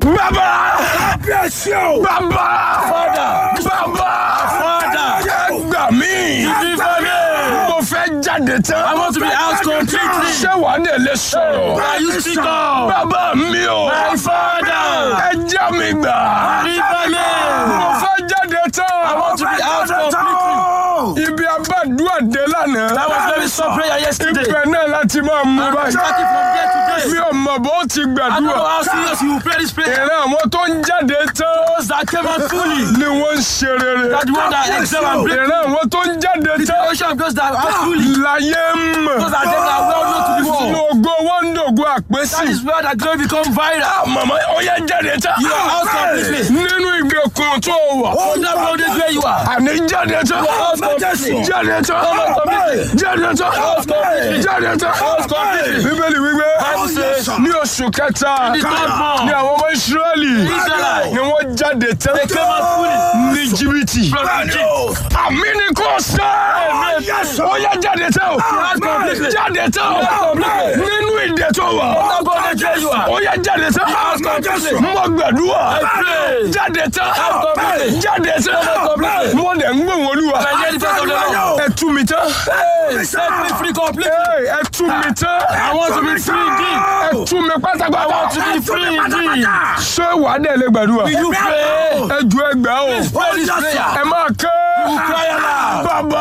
bàbá Kábíyèsí o. bàbá Father. bàbá Father. ẹ gbà mí Deliver me. mo fẹ́ jáde tán I want to be out completely. ṣé wàá dé lè sọ̀rọ̀ Are you speak up? bàbá mi o My father. ẹ já mi gbà Deliver me. mo fẹ́ jáde I tán want to be out completely. ibi abádùá dé lánàá That was very soft prayer yesterday. ibẹ̀ náà láti máa mú I'm báyìí starting from there to mi there. ò mọ̀ bó ti I don't know gbàdúrà how serious you will pray this prayer. ìran àwọn tó ń jáde tán Those that came out fully. ni wọ́n ń ṣe rere That the one that excel and break. ìran àwọn tó ń jáde The tán generation of those that are fully. láyé ń mọ̀ Those that them that are well known to the world. lógo wọ́n ń dògo àpèsè That is where that glory become viral. màmá ó yẹ jáde tán You are out completely. nínú ìgbèkùn tó wà From that bondage where you are. àní jáde tán out completely. jáde tán jáde tán jáde tán completely. bíbélì wípé Bible says, ní oṣù kẹta the third month, ní àwọn ọmọ ìsírẹ́lì Israelite. ni wọ́n jáde tán They came out fully. ní jìbìtì From Egypt. àmì ni kò sẹ́ ó yẹ jáde tán out completely. jáde tán completely. nínú ìdè tó wà That bondage where you are. ó yẹ jáde tán completely. mo gbàdúrà I pray. jáde tán completely. jáde tán completely. mo dẹ̀ ń gbóhùn olúwa I hear the voice of the Lord. ẹ tú mi tán Hey, set me free completely. Hey, ẹ tú mi tán I want to be free indeed. ẹ tú mi I pátápátá want to be free indeed. ṣé wàá dẹ̀ lè gbàdúrà Will you pray? ẹ ju ẹgbẹ́ o Pray this prayer. ẹ máa ké Cry aloud. bàbá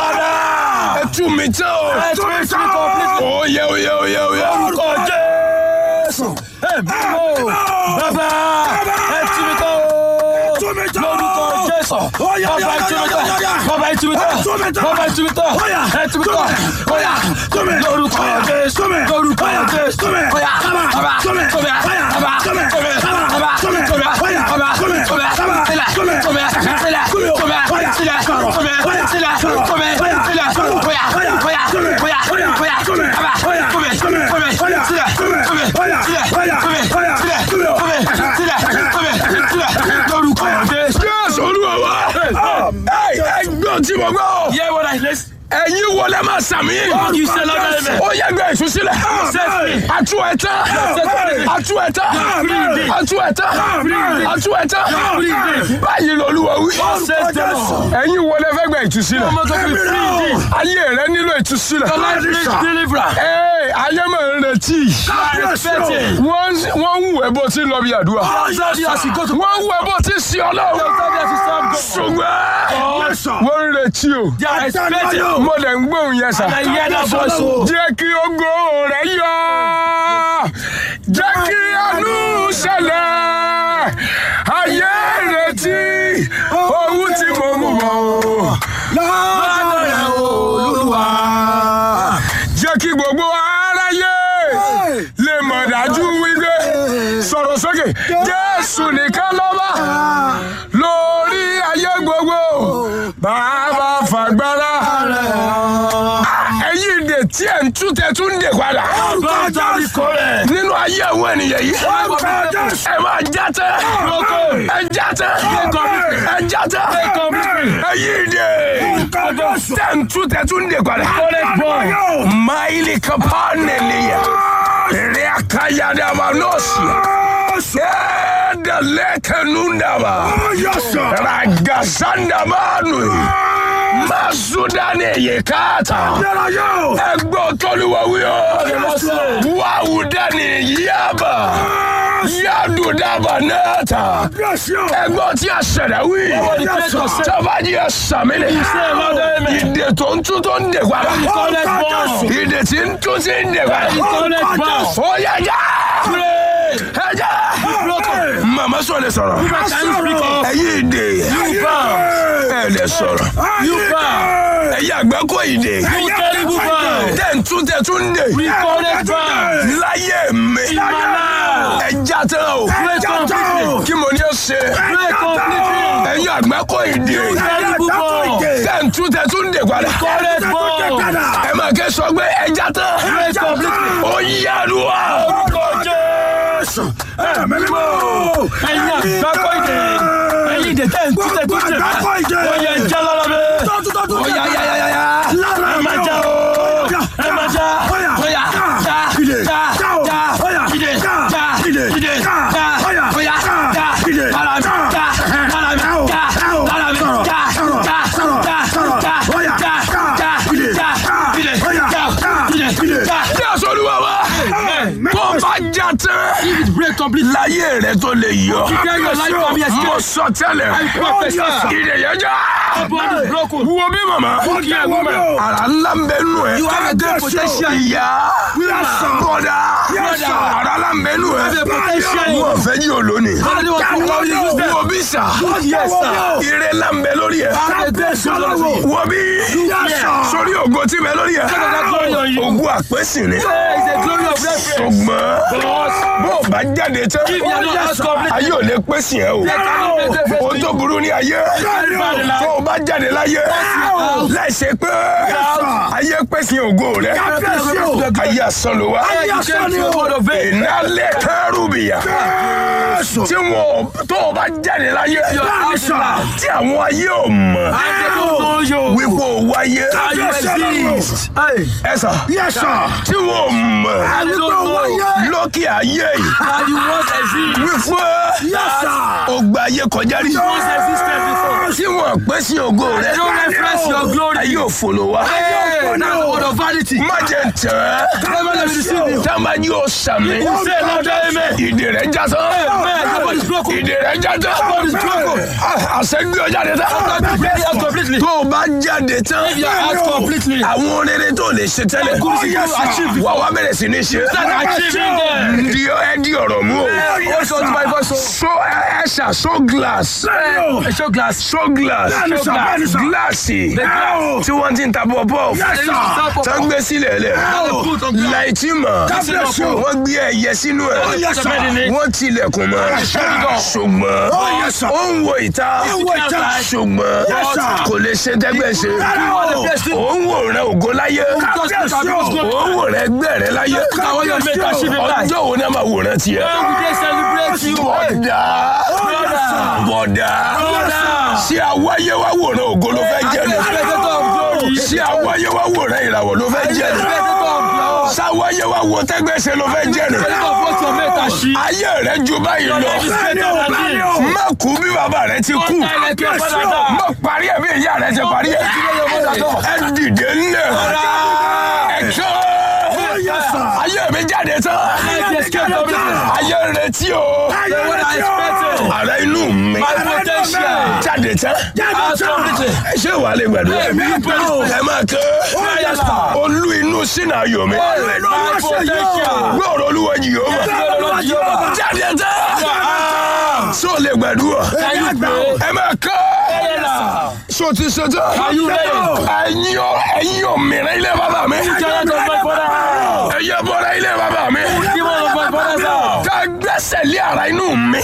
ẹ tú mi tán o Set me free completely. oyè oyè oyè oyè Orúkọ Jésù. Ẹ bímọ. Bàbá ẹ tú mi tán o. Lórúkọ Jésù. Bàbá ẹ tú mi tán. Bàbá ẹ tú mi tán. Bàbá ẹ tú mi tán. Ẹ tú mi tán. Bóyá. Lórúkọ Jésù. Lórúkọ Jésù. Bóyá. Bàbá. Tóbi. Bàbá. Tóbi. Bàbá. Tóbi. Bàbá. Tóbi. Sílẹ̀. Tóbi. Sílẹ̀. Tóbi. Sílẹ̀. Tóbi. Sílẹ̀. Tóbi. Sílẹ̀. Bóyá. Bóyá. Bóyá. Bóyá. Bàbá. Tóbi. Tóbi. Sílẹ̀. Tóbi. Sílẹ̀. Tóbi. Sílẹ̀. Tóbi. Sílẹ̀. Tóbi. Sílẹ̀. Lórúkọ Jésù. Jésù olúwa wa ẹ ẹ gbọ́ tí mo gbọ́ Hear what I listen. ẹ̀yin wọlé máa sàmì You say love amen. ó yẹ gbé ìtúsílẹ̀ Set me. atú ẹ̀ tán atú ẹ̀ tán atú ẹ̀ tán atú ẹ̀ tán báyìí lolúwa wí Set them all. ẹ̀yin wọlé fẹ́ gbé ìtúsílẹ̀ I'm going to be free indeed. ayé rẹ nílò ìtúsílẹ̀ The life needs deliverance. Ee, ayé máa ń retí I respect it. wọ́n wọ́n ń wù ẹ́ bó ti ń lọ bí àdúrà Daddy, as you go to wọ́n ń wù ẹ́ bó ti ń sin ọlọ́run Daddy, as you serve God. ṣùgbọ́n wọ́n ń retí o They are expecting. mo lè ń gbóhùn yẹn sà. I hear that voice. oh. jẹ́ kí ogo rẹ̀ yọ jẹ́ kí àánú ṣẹlẹ̀ ayé retí ohun tí mo mú bọ̀ Lọ́dọ̀ rẹ̀ Olúwa. jẹ́ kí gbogbo aráyé lè mọ̀ dájú wípé sọ̀rọ̀ sókè jésù nìkan lọ́ba lórí ayé gbogbo bàbá fàgbára ẹ̀yin ìdè tí ẹ̀ ń tú tẹ̀ tún dè padà Bàtà mi kọ́ rẹ̀. nínú ayé àwọn ènìyàn yìí ẹ máa já tẹ́ ẹ já tẹ́ ẹ já tẹ́ ẹ̀yin ìdè tẹ̀ ń tú tẹ̀ tún dè padà maili kapanelia reakayadaba nosia edelekenundaba ragazandabanu masudane yekata ẹgbọ́ tọ́lúwọ̀wíọ́ wàhùdani yaba yadudaba nata ẹgbọ́ tí a ṣẹ̀dá wí tọ́bajì ẹ̀sàmìlẹ̀ ìdè tó ń tún tó ń dè padà ìdè tí ń tún sí ń dè padà ó yẹ já ẹ já màmá sọ lè sọ̀rọ̀ ẹ̀yin ìdè ẹ lè sọ̀rọ̀ ẹ̀yin àgbákò ìdè tẹ̀ ń tún tẹ̀ tún dè láyé mi ẹ já tán o kí mo ní ó ṣe ẹ̀yin àgbákò ìdè tẹ̀ ń tún tẹ̀ tún dè padà ẹ máa ké sọ pé ẹ já tán ó yára wa. Ẹ̀yin àgbákò ìdè. Ẹ̀yin ìdè tẹ̀ ń tútẹ̀ tútẹ̀. Ó yẹ jẹ́ lọ́lọ́ bẹ́ẹ̀. Ó yá yá yá yá yá. Ẹ máa já o. Ẹ máa já. Ó yá já já já ìdè já ìdè já ó yá If it break completely, láyé rẹ tó lè yọ then your life can be mo escaped. sọ tẹ́lẹ̀ I prophesy. ìdèyànjá Body is broken. wo bí màmá Look here, woman. ara ńlá ń bẹ nù ẹ You have a great potential. ìyá bọ́dà sir. ara ńlá ń bẹ nù ẹ have a potential. wọ́n fẹ́ jí olóni Somebody was too loud, you use them. wo bí sà Yes, sir. ire ńlá ń bẹ lórí ẹ Have a great potential. wo bí sórí ògo tí bẹ lórí ẹ that glory on you. ògo àpèsìn ni There is a glory of reference. ṣùgbọ́n But bó o bá jáde tán if you are not as complete, ayé ò lè pèsè ẹ o they cannot make reference o to tó you. burú ní ayé Very bad in life. tó o bá jáde láyé láìsí pé ayé pèsè ògo rẹ ayé asán ló wá Hey, you came to a word of faith. ìnálẹ̀ kẹrùbìyà tí wọn tó o bá jáde láyé Your house life. tí àwọn ayé ò mọ̀ And they don't know you. wípé o wáyé And you exist. Hey. ẹ sà tí wọn ò mọ̀ And you don't know. lókè ayé yìí And you once exist. wípé o gba ayé kọjá rí Once existed before. tí wọn pèsè ògo rẹ They don't reference your glory. ayé òfòlò wa. Hey, that's the word of vanity. má jẹ tẹ Never let me deceive you. tá a máa yóò sàmì You say loud amen. ìdè rẹ já tán Amen. Your body is broken. ìdè rẹ já tán body is broken. àṣẹgbé ọjà rẹ tán God break it out completely. tó o bá jáde tán If you are out completely. àwọn rere tó lè ṣe tẹ́lẹ̀ Good things you achieve. wà wá bẹ̀rẹ̀ sí ní ṣe Start achieving them. di ẹ di ọ̀rọ̀ mú o Also to my voice. so ẹ ẹ ṣà so glass Hey, show glass. so glass Bẹ́ẹ̀ni sà, bẹ́ẹ̀ni sà. gíláàsì glass. tí wọ́n ti ń ta bọ́ọ̀bọ́ They used to sell for- tán gbé sílẹ̀ lẹ̀ Now they put on glass. láìtí mọ̀ Kábíyèsí o. wọ́n gbé ẹyẹ sínú ẹ̀ yes, sir. wọ́n tilẹ̀kùn mọ́ ṣùgbọ́n yes, sir. ó ń wo ìta wo ìta. ṣùgbọ́n Yes, sir. kò lè ṣe tẹ́gbẹ́ ṣe Kábíyèsí ó ń wò rẹ ògo láyé Kábíyèsí o. ó ń wò rẹ ẹgbẹ́ rẹ láyé Àwọn yóò make achieving life. ọjọ́ wo ni a máa wòran tiẹ̀ When we dey celebrate you. Hey, bọ̀dà brother. bọ̀dà Brother. ṣé àwáyé wá wòran ògo ló fẹ́ jẹ́ ni Spectator of glory. ṣé àwáyé wá wòran ìràwọ̀ ló fẹ́ jẹ́ ni Spectator of glory. sáwáyé wá wo tẹ́gbẹ́ ṣe ló fẹ́ jẹ́ ni Spectator of what your mate achieve. ayé rẹ ju báyìí Your lọ life is greater than this. má kú bí bàbá rẹ ti kú One time like your father died. má parí ẹ̀ bí ìyá rẹ ti parí ẹ̀ ẹ dìde ńlẹ̀ ẹ kọ́ ayé mi jáde tán Life escape completely. ayé rẹ tí o The one I expected. ara inú mi My potential. jáde tán Out completely. ẹ ṣé wàá lè gbàdúrà ẹ máa kọ́ olú inú sínú ayọ̀ mi My potential. gbọ́dọ̀ olúwa Jèhófà jáde tán sọ lè gbàdúrà Can you pray? ẹ máa kọ́ Now. sọ ti ṣe tán Are you ready? ẹ̀yin ò ẹ̀yin ò mìíràn ilé bàbá mi Giant of my father. ẹ̀yin bọ́ra ilé bàbá mi Demon of my father's house. ká gbẹ́sẹ̀ lé ara inú mi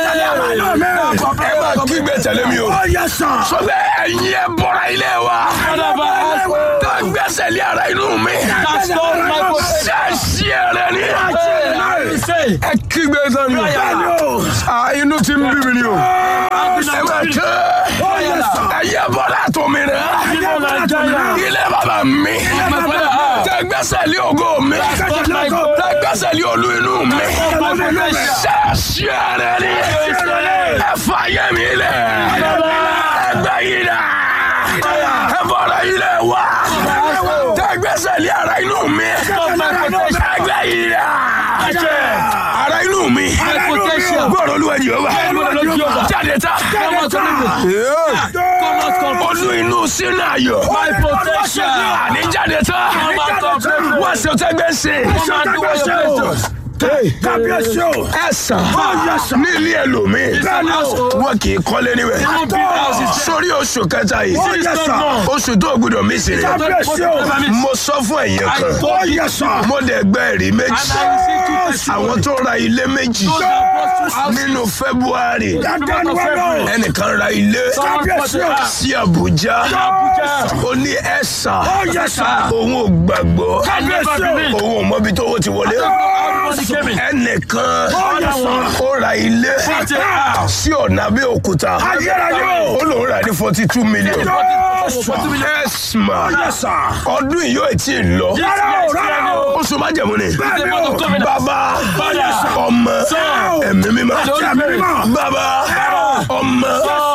ẹ máa kígbe tẹ̀lé mi o sọ pé ẹ̀yin ẹ bọ́ra ilé wa Father of my house. ká gbẹ́sẹ̀ lé ara inú mi That stole my potential. ṣáṣí ẹ̀rẹ̀ ni Hey, say. ẹ kígbe tán mi Ah, inú ti ń bí mi ni o ẹ máa kẹ́ ẹ̀yin bọ́ra tó mi rẹ̀ Demon of Nigeria. ilé bàbá mi My father house. ká gbẹ́sẹ̀ lé ògo mi Stole my ká potential. gbẹ́sẹ̀ lé olú inú mi My potential. ṣáṣí ẹ̀rẹ̀ ni ẹ fàyè mi lẹ̀ ẹ gbẹ́ yìí dà ẹ bọ́ra ilé wa ká gbẹ́sẹ̀ lé ara inú mi Stole my potential. ẹ gbẹ́ yìí dà ara inú mi My potential. gbọ́dọ̀ olúwa Jèhófà Gbọ́dọ̀ Olúwa Jèhófà. jáde tá Come out completely. Come out completely. olú inú sínú ayọ̀ My potential. àní jáde tá Come out completely. wọ́n ṣe tẹ́gbẹ́ ṣe Come and do what you're supposed to. Kábíyèsí o. ẹ sàn ní ilé ẹlòmíì wọn kì í kọ́lé níbẹ̀ Even big houses. sórí oṣù kẹta yìí yes, sir. oṣù tó gbọdọ̀ mí sí ni Kábíyèsí o. mo sọ fún ẹ̀yin I kan told you. Yes, sir. mo dẹ̀ gbẹ́ ẹ̀rí And méjì I received two testimonies. àwọn tó ra ilé méjì Those that brought two houses. nínú February In the month of February. ẹnìkan ra ilé Someone bought a house. sí Àbújá Abuja. ó ní ẹ̀sà yes, sir. òun ò gbàgbọ́ I never believed. òun ò mọbi tó owó ti wọlé Everybody came in. ẹnìkan yes, sir. ó ra ilé Bought a house. sí ọ̀nà Abẹ́òkúta Ayérayé o. ó lòun rà ní forty two million Forty million. ẹ̀sìmà Yes, sir. ọdún yìí yóò tí ì lọ Rárá o, rárá o. oṣù májẹ̀mú ni The month of covenant. bàbá Father. ọmọ Son. ẹ̀mí mímọ́ Holy Spirit. bàbá ọmọ Son. ẹ̀mí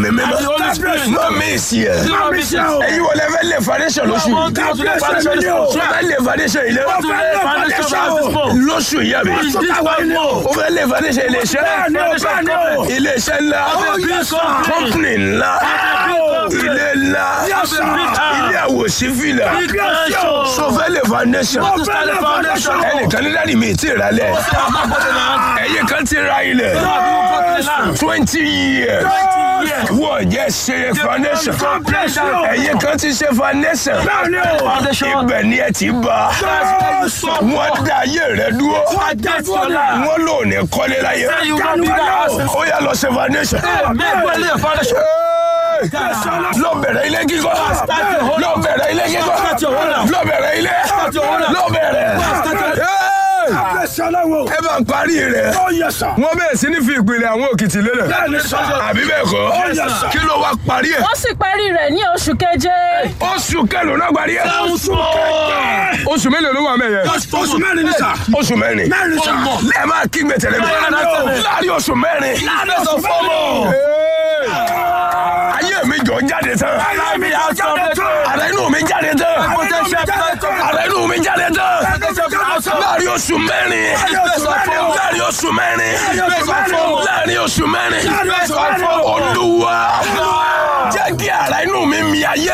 ẹ̀mí mímọ́ And the Holy Spirit. má mi ìsì ẹ̀ Zero missions. ẹ̀yin wọlé fẹ́ lé foundation lóṣù One yìí thing to lay foundation this month. ó fẹ́ lé foundation ilé To lay foundation for us this month. lóṣù yìí àbí This one month. ó fẹ́ lé foundation ilé iṣẹ́ Bẹ́ẹ̀ni o, bẹ́ẹ̀ni o. ilé iṣẹ́ ńlá Big company. company ńlá ilé ńlá ilé àwòsífìlà Big mansion. so fẹ́ lé foundation To start the foundation. ẹnìkan ní dáàdi mi ti rà lẹ̀ I'm not putting the hand. ẹ̀yin kan ti ra ilẹ̀ Some of you got the land. twenty years years. wọ́n jẹ́ ṣe foundation ẹ̀yin kan ti ṣe foundation Foundation. ibẹ̀ ni ẹ ti bá wọ́n dá ayé rẹ dúró Get your land. wọ́n lò ní kọ́lé láyé Say you got bigger houses. ó yá lọ ṣe foundation. Make well lay a foundation. lọ bẹ̀rẹ̀ ilé kíkọ́ lọ bẹ̀rẹ̀ ilé kíkọ́ Start your own house. lọ bẹ̀rẹ̀ ilé your own house. lọ bẹ̀rẹ̀. Hey! Kábíyèsí ọlọ́run. ẹ bá ń parí rẹ̀ Ó yẹ sà. wọ́n bẹ̀rẹ̀ sí ní fi ìpìlẹ̀ àwọn òkìtì lélẹ̀ Bẹ́ẹ̀ni sà. àbí bẹ́ẹ̀ kọ́ yes, sir. kí ló wá parí ẹ̀ wọ́n sì parí rẹ̀ ní oṣù keje oṣù kẹlò náà parí ẹ̀ oṣù mélòó ló wà mẹ́yẹ Oṣù mẹ́rin ni sà. oṣù mẹ́rin Mẹ́rin sà. ẹ máa kígbe tẹ̀lé mi Mẹ́rin. láàrin oṣù mẹ́rin Láàrin oṣù mẹ́rin. Hey! ayé mi jọ jáde tán Ayé mi á jáde tán. ara inú mi jáde tán Potential platform. ara inú mi jáde tán Potential láàrin oṣù mẹ́rin láàrin oṣù mẹ́rin láàrin oṣù mẹ́rin olúwa jẹ́ kí ara inú mi mi ayé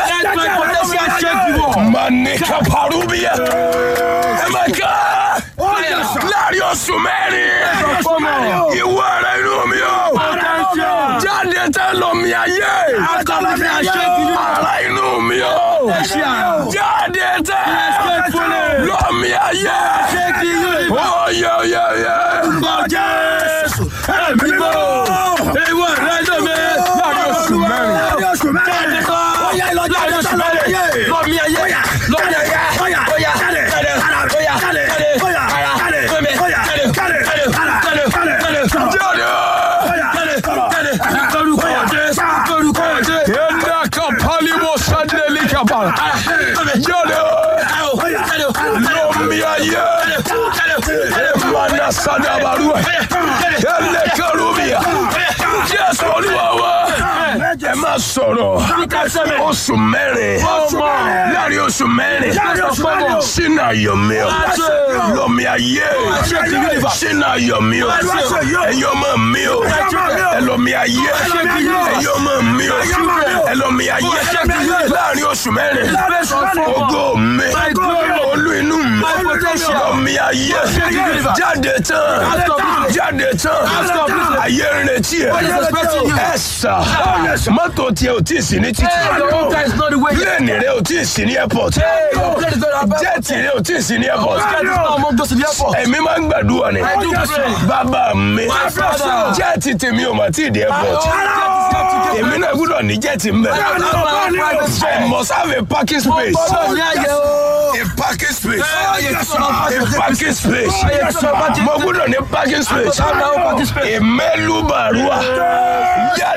manika parubiya ẹ máa ká láàrin oṣù mẹ́rin ìwọ ara inú mi o jáde tán lọ mi ayé ara inú mi o jáde tán lọ mi ayé oyè oyè oyè. jáde yenda kapali mo sandeli kapala jáde lọ mi ayé mana sadabarua ele karubia jésù olúwa wa ẹ máa sọ̀rọ̀ oṣù mẹ́rin láàrin oṣù mẹ́rin sínú ayọ̀mí o lọ́mí ayé sínú ayọ̀mí o ẹ̀yin ọmọ mi o ẹlọ́mí ayé ẹ̀yin ọmọ mi o ẹlọ́mí ayé láàrin oṣù mẹ́rin ògo mi olú inú mi lọ́mí ayé jáde tán jáde tán ayé ń retí ẹ ẹ sà mọ́tò tiẹ̀ ò tí ì sí ní títì pílẹ̀nì rẹ ò tí ì sí ní airport jẹ́ẹ̀tì rẹ ò tí ì sí ní airport èmi máa ń gbàdúrà ni bàbá mi jẹ́ẹ̀tì tèmi ò mà tí ì dé airport èmi náà gbúdọ̀ ní jẹ́ẹ̀tì ń bẹ̀ I must have a parking space a parking space a parking space mo gbúdọ̀ ní parking space ìmẹ́lú bàrúwà.